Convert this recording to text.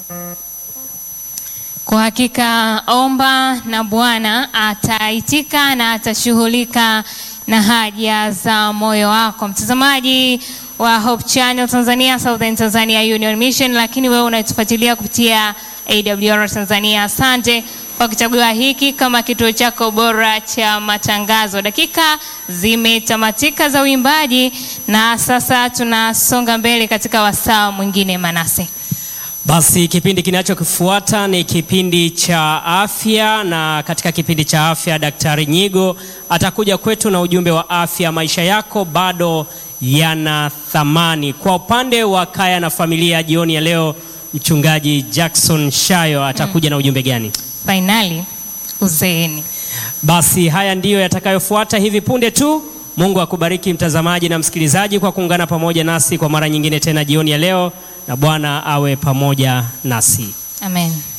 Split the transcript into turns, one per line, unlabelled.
Kwa hakika omba na Bwana ataitika na atashughulika na haja za moyo wako. Mtazamaji wa Hope Channel Tanzania, Southern Tanzania Union Mission, lakini wewe unatufuatilia kupitia AWR Tanzania, asante kwa kuchagua hiki kama kituo chako bora cha matangazo. Dakika zimetamatika za uimbaji na sasa tunasonga mbele katika wasaa mwingine, Manase.
Basi kipindi kinachokifuata ni kipindi cha afya, na katika kipindi cha afya Daktari Nyigo atakuja kwetu na ujumbe wa afya. Maisha yako bado yana thamani. Kwa upande wa kaya na familia, jioni ya leo Mchungaji Jackson Shayo atakuja na ujumbe gani?
Fainali uzeeni.
Basi haya ndiyo yatakayofuata hivi punde tu. Mungu akubariki mtazamaji na msikilizaji kwa kuungana pamoja nasi kwa mara nyingine tena jioni ya leo, na Bwana awe pamoja nasi.
Amen.